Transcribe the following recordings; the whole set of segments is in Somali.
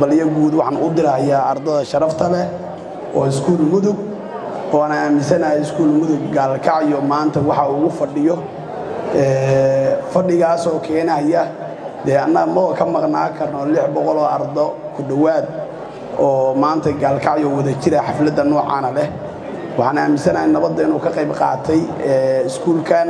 balyo guud waxaan u dirahayaa ardada sharafta leh oo iskuul mudug oona aaminsanahay iskuul mudug gaalkacyo maanta waxa ugu fadhiyo fadhigaasoo keenaya dee annaga maba ka maqnaa karno lix boqoloo ardo ku dhowaad oo maanta gaalkacyo wada jira xafladda noocaana leh waxaan aaminsanahay nabadda inuu ka qayb qaatay iskuulkan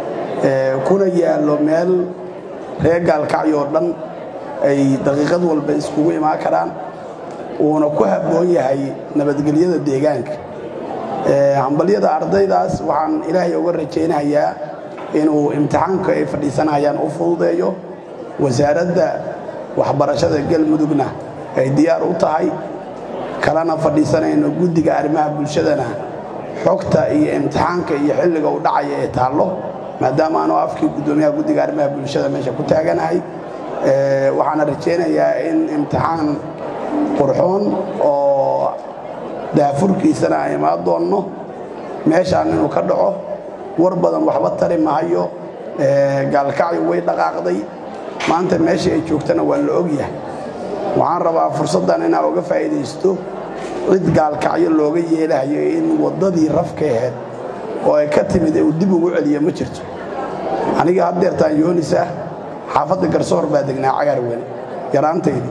kuna yaallo meel reer gaalkacyo oo dhan ay daqiiqad walba iskugu imaan karaan uuna ku habboon yahay nabadgelyada deegaanka hambalyada ardaydaas waxaan ilaahay uga rajaynayaa inuu imtixaanka ay fadhiisanayaan u fududeeyo wasaaradda waxbarashada galmudugna ay diyaar u tahay kalena fadhiisanayno guddiga arrimaha bulshadana xogta iyo imtixaanka iyo xilliga u dhacaya ee taallo maadaama anoo afkii guddoomiyaha guddiga arrimaha bulshada meesha ku taaganahay waxaana rajaynayaa in imtixaan qurxoon oo daafurkiisana aan imaan doonno meeshaan inuu ka dhaco war badan waxba tari mahayo gaalkacyo way dhaqaaqday maanta meesha ay joogtana waa la ogyahay waxaan rabaa fursaddan inaa uga faa'iidaysto cid gaalkacyo looga yeelahayo in waddadii rafka ahayd oo ay ka timid uu dib ugu celiyo ma jirto aniga haddeertaan yoonisa xaafadda garsoor baa degnaa cagaar weli yaraantaydi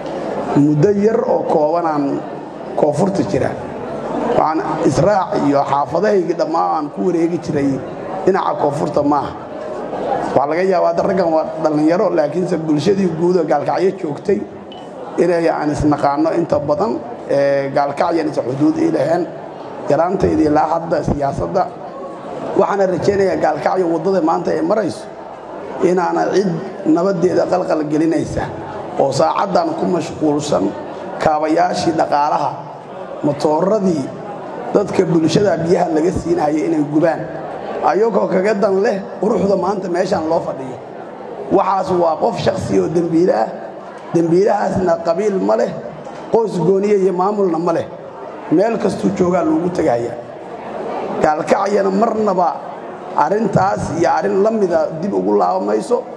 muddo yar oo koobanaan koonfurta jira waxaan israac iyo xaafadahaygii dhammaan aan ku wareegi jiray dhinaca koonfurta maaha waxaa laga yaabaa hadda raggan waa dhallinyaro laakiinse bulshadii guudoo gaalkacyo joogtay inay aan isnaqaanno inta badan gaalkacyan isa xuduud ii laheen yaraantaydii ilaa hadda siyaasadda waxaana rajaynayaa gaalkacyo waddada maanta ay marayso inaana cid nabaddeeda qalqal gelinaysa oo saacaddan ku mashquulsan kaabayaashii dhaqaalaha matooradii dadka bulshada biyaha laga siinaya inay gubaan ayagoo kaga dan leh quruxda maanta meeshaan loo fadhiyo waxaas waa qof shakhsi oo dembiile ah dembiilahaasna qabiil ma leh qoys gooniye iyo maamulna ma leh meel kastuu joogaa loogu tegaya gaalkacyana marnaba arrintaas iyo arrin la mida dib ugu laabamayso